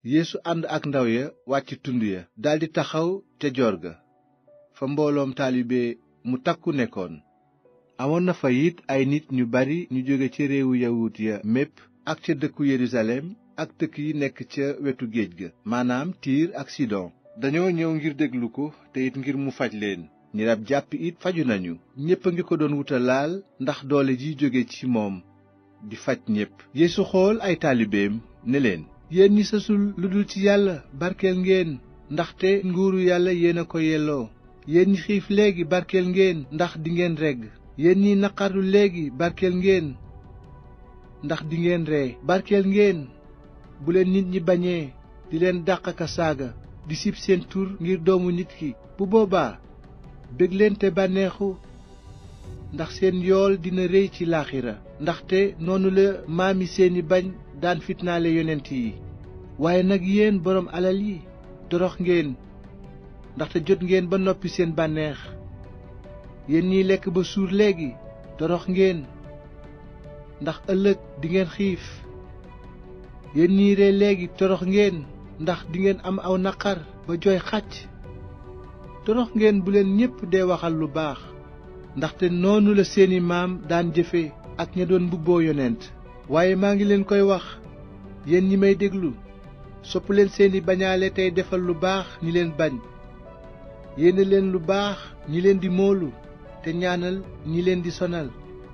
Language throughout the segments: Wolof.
yeesu ànd ak ndaw ya wàcc tund ya daldi taxaw ca joor ga fa mbooloom taalibe mu takku nekkoon amoon na fa it ay nit ñu bari ñu jóge ca réewu yawut ya mépp ak ca dëkku yerusalem ak dëkk yi nekk ca wetu géej ga maanaam tiir ak sidon dañoo ñëw ngir déglu ko te it ngir mu faj leen ñi rab jàpp it faju nañu ñépp a ngi ko doon wuta laal ndax doole ji jóge ci moom di faj ñépp yeesu xool ay taalibeem ne leen yéen ñi sësul lu dul ci yàlla barkeel ngeen ndaxte nguuru yàlla yéen a ko yelloo yéen ñi xiif léegi barkeel ngeen ndax dingeen regg yéen ñi naqarlu léegi barkeel ngeen ndax dingeen ree barkeel ngeen bu leen nit ñi bañee di leen dàq ka saaga di sib seen tur ngir doomu nit ki bu boobaa bég leen te bànneexu ndax seen yool dina réy ci laaxira ndaxte noonu la maami seeni bañ daan fitnaale yonent yi waaye nag yéen boroom alal yi torox ngeen ndaxte jot ngeen ba noppi seen bànneex yéen ñiy lekk ba suur léegi torox ngeen ndax ëllëg dingeen xiif yéen ñiy ree léegi torox ngeen ndax dingeen am aw naqar ba jooy xàcc torox ngeen bu leen ñépp dee waxal lu baax ndaxte noonu la seeni maam daan jëfe ak ña doon mbubboo yonent waaye maa ngi leen koy wax yéen ñi may déglu sopp leen seeni bañaale tey defal lu baax ñi leen bañ yéene leen lu baax ñi leen di moolu te ñaanal ñi leen di sonal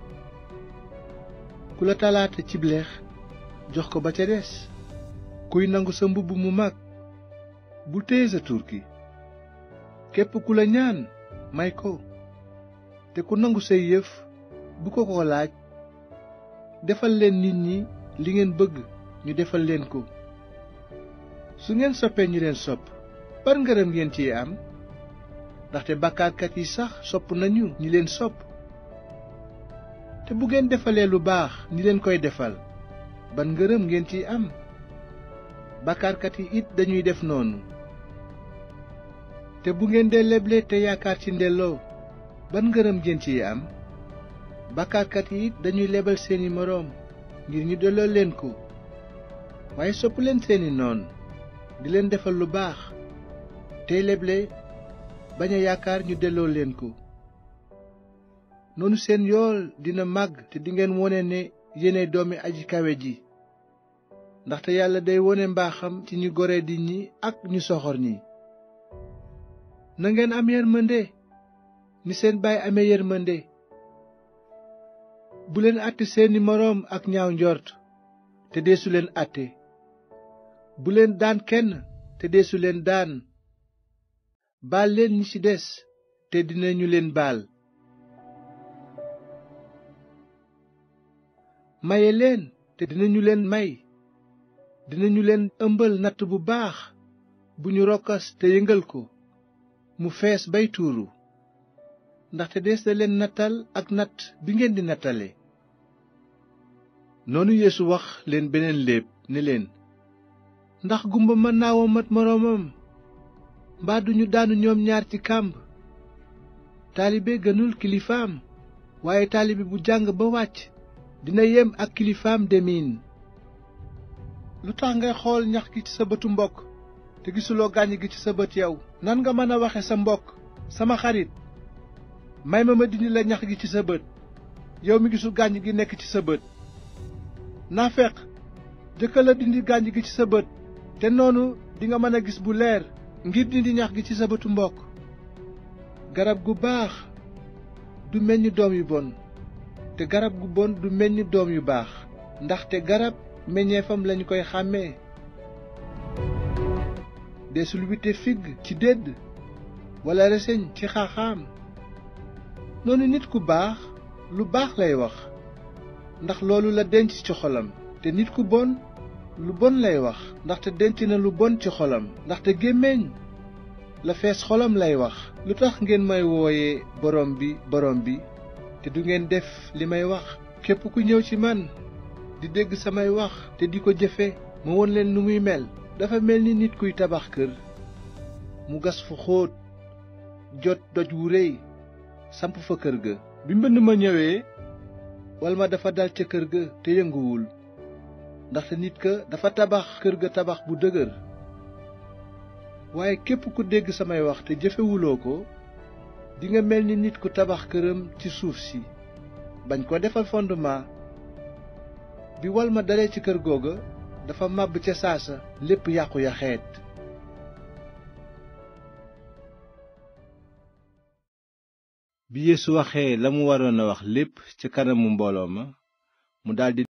ku la talaata cib lex jox ko ba ca des kuy nangu sa mbubb mu mag bul téye sa turki képp ku la ñaan may ko te ku nangu say yëf bu ko ko laaj defal leen nit ñi li ngeen bëgg ñu defal leen ko su ngeen soppee ñi leen sopp par ngërëm ngeen ciy am ndaxte bàkkaarkat yi sax sopp nañu ñi leen sopp te bu ngeen defalee lu baax ñi leen koy defal ban ngërëm ngeen ciy am bàkkaarkat yi it dañuy def noonu te bu ngeen dee leble te yaakaar ci ndelloo ban ngërëm ngeen ciy am bàkkaarkat yi it dañuy lebal seeni moroom ngir ñu delloo leen ko waaye sopp leen seeni noon di leen defal lu baax tey leble bañ a yaakaar ñu delloo leen ko noonu seen yool dina màgg te dingeen wone ne yéene doomi aji kawe ji ndaxte yàlla day wone mbaaxam ci ñu gore di ñi ak ñu soxor ñi na ngeen am yërmande ni seen baay amee yërmande bu leen àtte seeni moroom ak ñaaw njort te deesu leen àtte bu leen daan kenn te deesu leen daan baal leen ñi ci des te dinañu leen baal maye leen te dinañu leen may dinañu leen ëmbal natt bu baax bu ñu rokkas te yëngal ko mu fees bay tuuru ndaxte dees na leen nattal ak natt bi ngeen di nattale noonu Yeesu wax leen beneen léeb ne leen ndax gumba mën naa womat moroomam mbaa duñu daanu ñoom ñaar ci kàmb taalibe gënul kilifaam waaye taalibe bu jàng ba wàcc dina yem ak kilifaam demiin lu tax ngay xool ñax gi ci sa bëtu mbokk te gisuloo gàññ gi ci sa bët yow nan nga mën a waxe sa mbokk sama xarit may ma ma dindi la ñax gi ci sa bët yow mi gisul gàññ gi nekk ci sa bët naafeq jëkkal la dindi gàññ gi ci sa bët te noonu dinga mën a gis bu leer ngir dindi ñax gi ci sa bëtu mbokk garab gu baax du meññ doom yu bon te garab gu bon du meññ doom yu baax ndaxte garab meññeefam lañu koy xàmmee desul wite figg ci dédd walla reseñ ci xaaxaam noonu nit ku baax lu baax lay wax ndax loolu la denc ci xolam te nit ku bon lu bon lay wax ndaxte denc na lu bon ci xolam ndaxte gémmiñ la fees xolam lay wax lu tax ngeen may wooye borom bi borom bi te du ngeen def li may wax képp ku ñëw ci man di dégg samay wax te di ko jëfe ma won leen nu muy mel dafa mel ni nit kuy tabax kër mu gas fu xóot jot doj wu réy samp fa kër ga bi mbënn ma ñëwee wal ma dafa dal ca kër ga te yënguwul ndaxte nit ka dafa tabax kër ga tabax bu dëgër waaye képp ku dégg samay wax te jëfewuloo ko dinga mel ni nit ku tabax këram ci suuf si bañ ko defal fondement bi wal ma dalee ci kër googa dafa màbb ca saasa lépp yàqu ya xeet bi Yeesu waxee la mu waroon a wax lépp ca kanamu mbooloo ma mu daldi